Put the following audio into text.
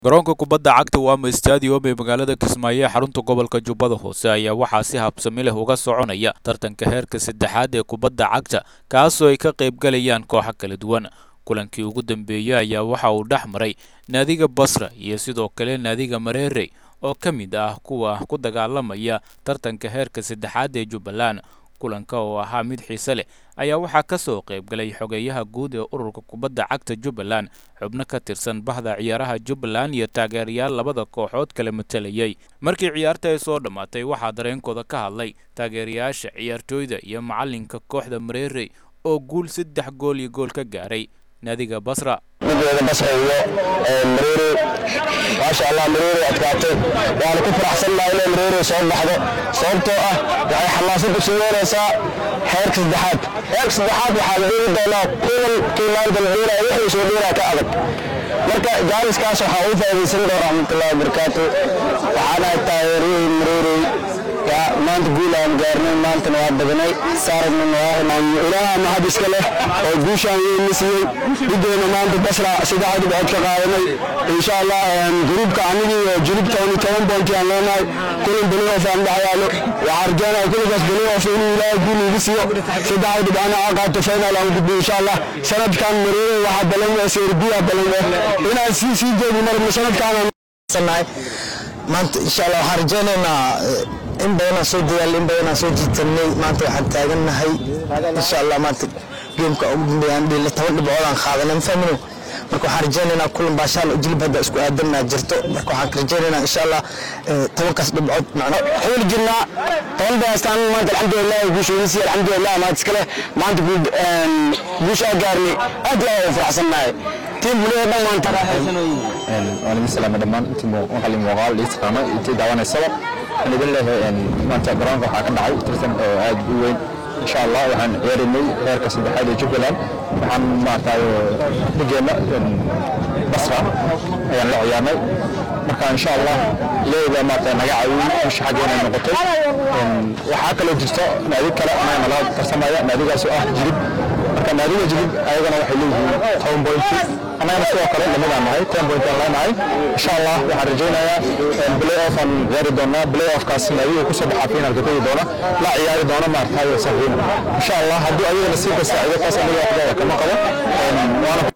garoonka kubadda cagta waama stadium ee magaalada kismaayo ee xarunta gobolka jubbada hoose ayaa waxaa si habsami leh uga soconaya tartanka heerka saddexaad ee kubadda cagta kaasoo ay ka qaybgalayaan kooxo kala duwan kulankii ugu dambeeyey ayaa waxa uu dhex maray naadiga basra iyo sidoo kale naadiga mareerey oo ka mid ah kuwa ku dagaalamaya tartanka heerka saddexaad ee jubbaland kulanka oo ahaa mid xiise leh ayaa waxaa ka soo qaybgalay xogeeyaha guud ee ururka kubadda cagta jubbaland xubno ka tirsan bahda ciyaaraha jubbaland iyo taageerayaal labada kooxood kala matalayay markii ciyaarta ay soo dhammaatay waxaa dareenkooda ka hadlay taageerayaasha ciyaartooyda iyo macalinka kooxda mareerey oo guul saddex gool iyo gool ka gaaray naadiga basra midooda basra iyo mareere maasha allah mareere adkaatay waana ku faraxsannahay inay mareere soo baxdo sababtoo ah waxay xamaasad u siineenaysaa heerka saddexaad heerka saddexaad waxaa la dheeri doonaa kuwan kii maanta la dheeraya wixii soo dheeraa ka adag marka jaaliskaas waxaa ugu faa'iidaysan doona raxmatullahi wabarakaatu waxaana taageeriyey mareerey maanta guul aan gaarnay maantana waa badanay saaragna ilaaha mahad iska leh oo guushaan weynna siiyey dhigeena maanta basra saddex dhibcood ka qaadanay insha allah gruubka anigii iyo junubka uni toban boonti aan leenahay kulan belihof aan dhex yaalo waxaa rajeynaya kulankaas belihof inuu ilaahay guul iga siiyo saddex dhibcana aa qaato final aan gudbo insha allah sanadkan mareere waxaa balan serbiya balan inaan sii sii jeedi marna sanadkaan maanta insha allah waxaan rajeynaynaa in badanaan soo dadaal in badanaan soo jiitanay maanta waxaan taagannahay insha allah maanta geemka ugu dambeeyaan dhila toban dhibcoodaan qaadanay ma fahmino marka waxaan rajeynaynaa kulan baashaal jilib hadda isku aadanaa jirto marka waxaan rajeynaynaa insha allah tobankaas dhibcood macno xawli jirnaa toban baastaan maanta alxamdulilah guushoodisi alxamdulilah maanta iskale maanta guushaa gaarnay aad iyo aad u faraxsannahay tiim buliya dhan maanta waan idin salaamay dhammaan intii maqal muuqaal ii taqaano intii daawanaysaba waxaan idin leeyahay maanta garoonka waxaa ka dhacay tartan oo aad u weyn insha allah waxaan ciyaaraynay heerka saddexaad ee jubbaland waxaan maaragtay dhigeenna basra ayaan la ciyaarnay marka insha allah leeda maaragtay naga caawiyey bisha xaggeena noqotay waxaa kaloo jirto naadi kale anaa nala tarsamaya naadigaas oo ah jirib marka naadiga jirib ayagana waxay leeyihiin toban bointi annagana sidoo kale lamidaan nahay ten point aan leenahay insha allah waxaan rajaynayaa play off aan ciyaari doonaa play offkaas naadiga kusoo baxa finalka tegi doona la ciyaari doona maaragtay saxiina insha allah haddii ayagana sii kasta cido taas aniga waxdooda kama qabo waana